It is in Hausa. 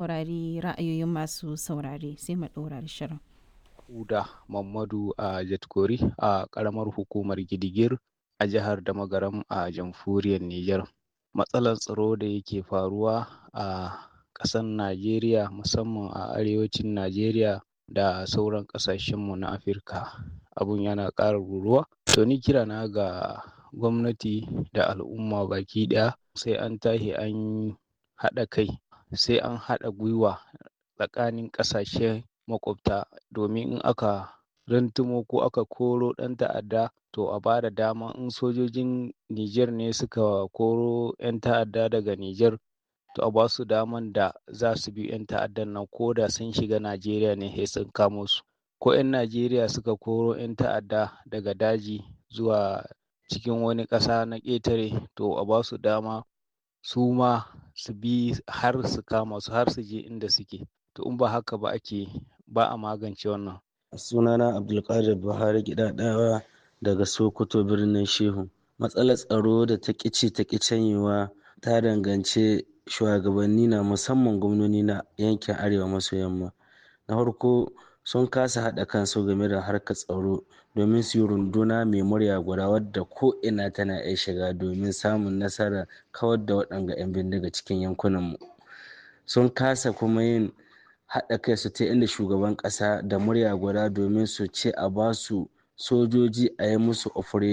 saurari ra'ayoyin masu saurare sai mu ɗora da shirin. Uda Mamadu a Jatkori a ƙaramar hukumar Gidigir a jihar Damagaram a jamhuriyar Nijar. Matsalar tsaro da yake faruwa a ƙasar Najeriya musamman a arewacin Najeriya da sauran ƙasashenmu na Afirka abun yana ƙara ruruwa. To ni kira na ga gwamnati da al'umma baki ɗaya sai an tashi an haɗa kai sai an haɗa gwiwa tsakanin ƙasashe maƙwabta domin in aka rantumo ko aka koro ɗan ta'adda to a ba da dama in sojojin Nijar ne suka koro 'yan ta'adda daga Nijar to a ba su daman da za su bi 'yan ta'addan nan ko da sun shiga Najeriya ne sai sun kamo su. Ko 'yan Najeriya suka koro 'yan ta'adda daga daji zuwa cikin wani ƙasa na ƙetare to a ba su dama su ma su bi har su kama su har su je inda suke. To in ba haka ba ake ba a magance wannan. sunana abdulkadir buhari gidadawa daga sokoto birnin shehu matsalar tsaro da ta ƙici ta canyewa ta danganci shugabanni na musamman gwamnoni na yankin arewa maso yamma na farko sun kasa haɗa kansu game da harkar tsaro domin su yi runduna mai murya guda wadda ko ina tana iya shiga domin samun nasarar kawar da waɗanga 'yan bindiga cikin yankunanmu sun kasa kuma yin haɗa kai su ta inda shugaban ƙasa da murya guda domin su ce a ba su sojoji a yi musu operation